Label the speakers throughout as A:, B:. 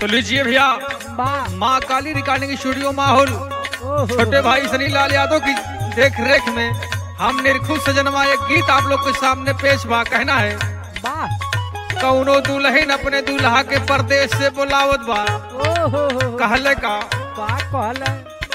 A: तो लीजिए भैया
B: वाह
A: माँ काली रिकॉर्डिंग स्टूडियो माहौल
B: ओहो
A: छोटे भाई सनी लाल यादव की देख रेख में हम निरखुश सजनवा एक गीत आप लोग के सामने पेश बा कहना है
B: वाह
A: कौनो दुल्हन अपने दूल्हा के परदेश से बुलावत बा
B: ओहो
A: कहले का
B: का कहले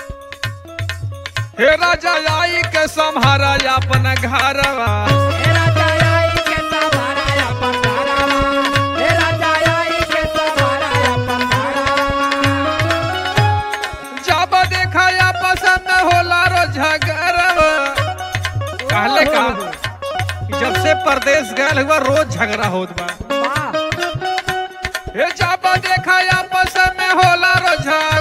A: हे राजा आई के संहारा अपन घरवा
B: हे राजा आई के सवारा अपन घरवा हे राजा आई के सवारा अपन घरवा
A: जब देखा या पसंद होला रो झगड़वा कहले का जब से परदेश गए हुआ रोज झगड़ा होत बा
B: वाह
A: हे जब देखा या पसंद होला रो झगड़वा